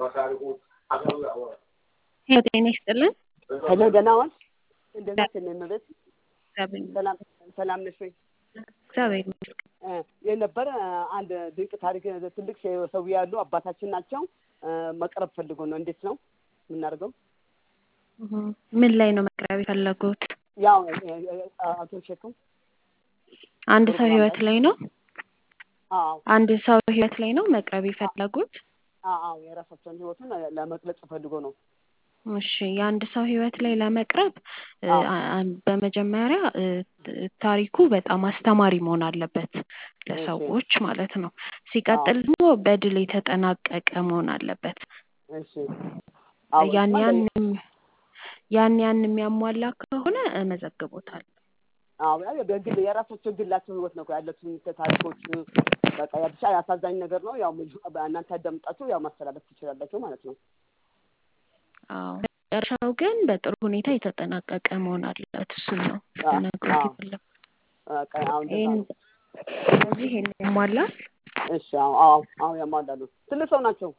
ሄሎ ጤና ይስጥልን። ሄሎ ደህና ዋልሽ? እንደት ነሽ? እኔ እመቤት ሰላም ሰላም ነሽ ወይ? እግዚአብሔር ይመስገን። እ የነበረ አንድ ድንቅ ታሪክ ትልቅ ሰው ያሉ አባታችን ናቸው። እ መቅረብ ፈልጎ ነው። እንዴት ነው የምናደርገው? እህ ምን ላይ ነው መቅረብ የፈለጉት? ያው እ እ አቶ ሸክም አንድ ሰው ህይወት ላይ ነው። አዎ አንድ ሰው ህይወት ላይ ነው መቅረብ የፈለጉት። አዎ የራሳቸውን ህይወቱን ለመግለጽ ፈልጎ ነው። እሺ የአንድ ሰው ህይወት ላይ ለመቅረብ እ አዎ። አ- አ- በመጀመሪያ እ ታሪኩ በጣም አስተማሪ መሆን አለበት ለሰዎች ማለት ነው። ሲቀጥል ደግሞ በድል የተጠናቀቀ መሆን አለበት። እሺ አዎ ያን እሱማ ያን በ- ያን ያን የሚያሟላ ከሆነ እመዘግቦታል። አዎ ያው በግል የራሳቸው ግላቸው ህይወት ነው ያለችን ታሪኮች በቃ ያ ብቻ አሳዛኝ ነገር ነው። ያው እናንተ ያዳምጣችሁ ያው ማስተላለፍ ትችላላችሁ ማለት ነው። አዎ መጨረሻው ግን በጥሩ ሁኔታ የተጠናቀቀ መሆን አለበት። እሱ ነው አዎ ልነግሮት አዎ የፈለኩት። በቃ አሁን እንደዛ ይሄን ነው። ስለዚህ ይሄን ያሟላል። እሺ አዎ አዎ አዎ ያሟላሉ። ትልቅ ሰው ናቸው።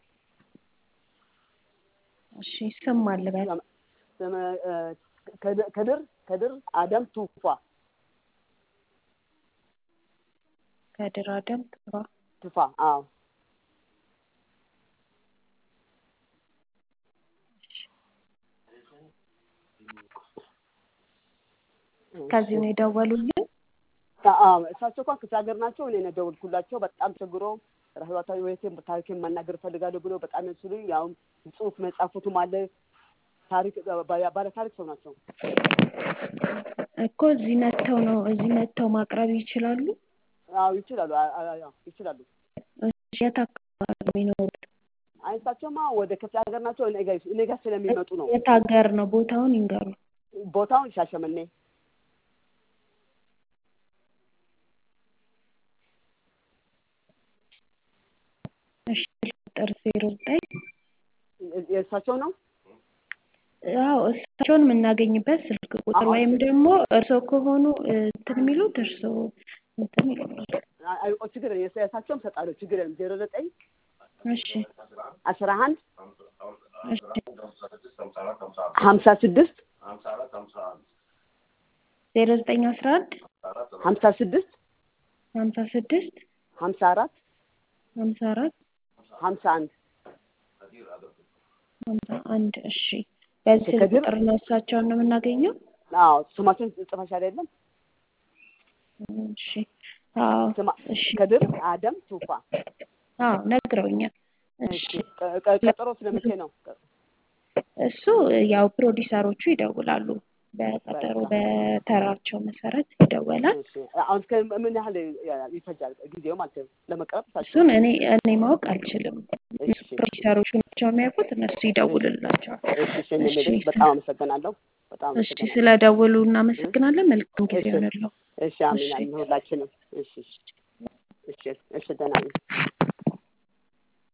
እሺ ስም አልበል ስም እ ከድ- ከድር ከድር አደም ቱፋ ከድር አደም ጥራ ቱፋ አዎ ከዚህ ነው የደወሉልን። አዎ እሳቸው እንኳን ክፍለ ሀገር ናቸው። እኔ ነው የደወልኩላቸው። በጣም ቸግሮ ህይወታዊ ህይወቴን ታሪኬን መናገር እፈልጋለሁ ብሎ በጣም ስሉኝ ያው ጽሁፍ መጻፉትም አለ ታሪክ ባለ ታሪክ ሰው ናቸው። እኮ እዚህ መጥተው ነው እዚህ መጥተው ማቅረብ ይችላሉ። አዎ ይችላሉ። አ- አ- አዎ ይችላሉ። እሺ የት አካባቢ ነው የሚኖሩት? አይ እሳቸውማ ወደ ክፍለ ሀገር ናቸው። እኔ ጋር እኔ ጋር ስለሚመጡ ነው። የት ሀገር ነው? ቦታውን ይንገሩ። ቦታውን ሻሸመኔ እሺ ቁጥር ዜሮ ዘጠኝ የእሳቸው ነው። አዎ እሳቸውን የምናገኝበት ስልክ ቁጥር አዎ ወይም ደግሞ እርስዎ ከሆኑ እ እንትን የሚሉት እርስዎ እንትን ይሉናል። አይ አይ፣ ችግር የለም። የእሳቸውም እሰጣለሁ። ችግር የለም። ዜሮ ዘጠኝ እሺ አስራ አንድ እሺ ሀምሳ ስድስት ዜሮ ዘጠኝ አስራ አንድ ሀምሳ ስድስት ሀምሳ ስድስት ሀምሳ አራት ሀምሳ አራት ሀምሳ አንድ ሀምሳ አንድ እሺ በዚህ ስልክ ከድር ቁጥር ነው እሳቸውን ነው የምናገኘው? አዎ ስማቸውን ጽፈሻል አይደለም? እሺ አዎ ስማ እሺ ከድር አደም ቱፋ። አዎ ነግረውኛል። እሺ እሺ ቀ- ቀ- ቀጠሮ ስለመቼ ነው? እሱ ያው ፕሮዲሰሮቹ ይደውላሉ። በቀጠሮ በቃ በተራቸው መሰረት ይደወላል። እሺ አሁን እስከ ምን ያህል ይፈጃል ጊዜው ማለት ነው ለመቅረብ እሳቸው? እሱን እኔ እኔ ማወቅ አልችልም። እሺ ፕሮዲሰሮቹ ናቸው የሚያውቁት። እነሱ ይደውልላቸዋል። እሺ እሺ እኔ እሺ የምልሽ በጣም አመሰግናለሁ። በጣም እሺ አመሰግናለሁ። ስለደውሉ እናመሰግናለን። መልካም ጊዜ እሺ ይሆንልዎ። እሺ አሜን እሺ አሜን ሁላችንም። እሺ እሺ እሺ እሺ ደህና ነኝ።